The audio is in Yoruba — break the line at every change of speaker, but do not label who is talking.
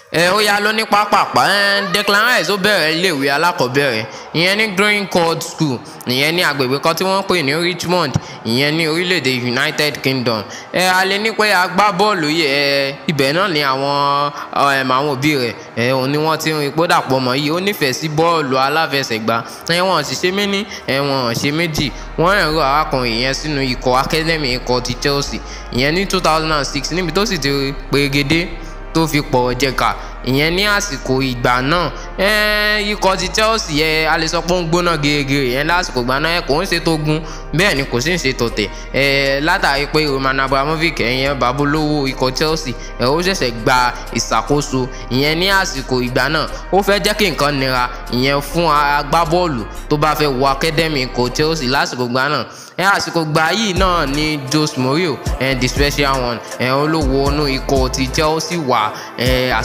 ẹ ó yá lọ ní pápápá ẹ Declan Rice ó bẹ̀rẹ̀ iléèwé alákọ̀ọ́bẹ̀rẹ̀ ìyẹn ní Green Court School ìyẹn ní agbègbè kan tí wọ́n ń pè ní Richmond ìyẹn ní orílẹ̀-èdè United Kingdom ẹ a lè ní pé agbábọ́ọ̀lù yìí ẹ ibẹ̀ náà ni àwọn àwọn òbí rẹ̀ ẹ òun ni wọ́n ti ń rí pé dàpọ̀ mọ́ yìí ó nífẹ̀ẹ́ sí bọ́ọ̀lù aláfẹsẹ̀gbá ẹ wọ́n sì ṣe méní ẹ wọ́n ṣe méjì wọ́n rẹ̀ rọ arákùnrin yẹn sínú ikọ̀ academy ikọ̀ ti Chelsea ìyẹn ní two thousand and six níbi tó sì ti pegedé tó fi pọ̀ jẹ̀ka ìyẹn ní àsìkò ìgbà náà ikọ̀ ti Chelsea yẹ a lè sọ pé ó ń gbóná gèrègèrè yẹn lásìkò ìgbà náà kò ń ṣe tó gun bẹ́ẹ̀ ni kò sì ń ṣe tọ̀tẹ̀ látàrí pé Roman Abramovich ẹ̀yẹn babolówó ikọ̀ Chelsea ẹ̀ ó ṣẹ̀ṣẹ̀ gba ìṣàkóso ìyẹn ní àsìkò ìgbà náà ó fẹ́ jẹ́ kí nǹkan nira ìyẹn fún agbábọ́ọ̀lù tó bá fẹ́ wọ academy ikọ̀ Chelsea lásìkò ìgbà náà ẹ àsìkò gbà yìí náà ni Jose Mourinho ẹ the special one ẹ olówó inú ikọ̀ ti Chelsea wà ẹ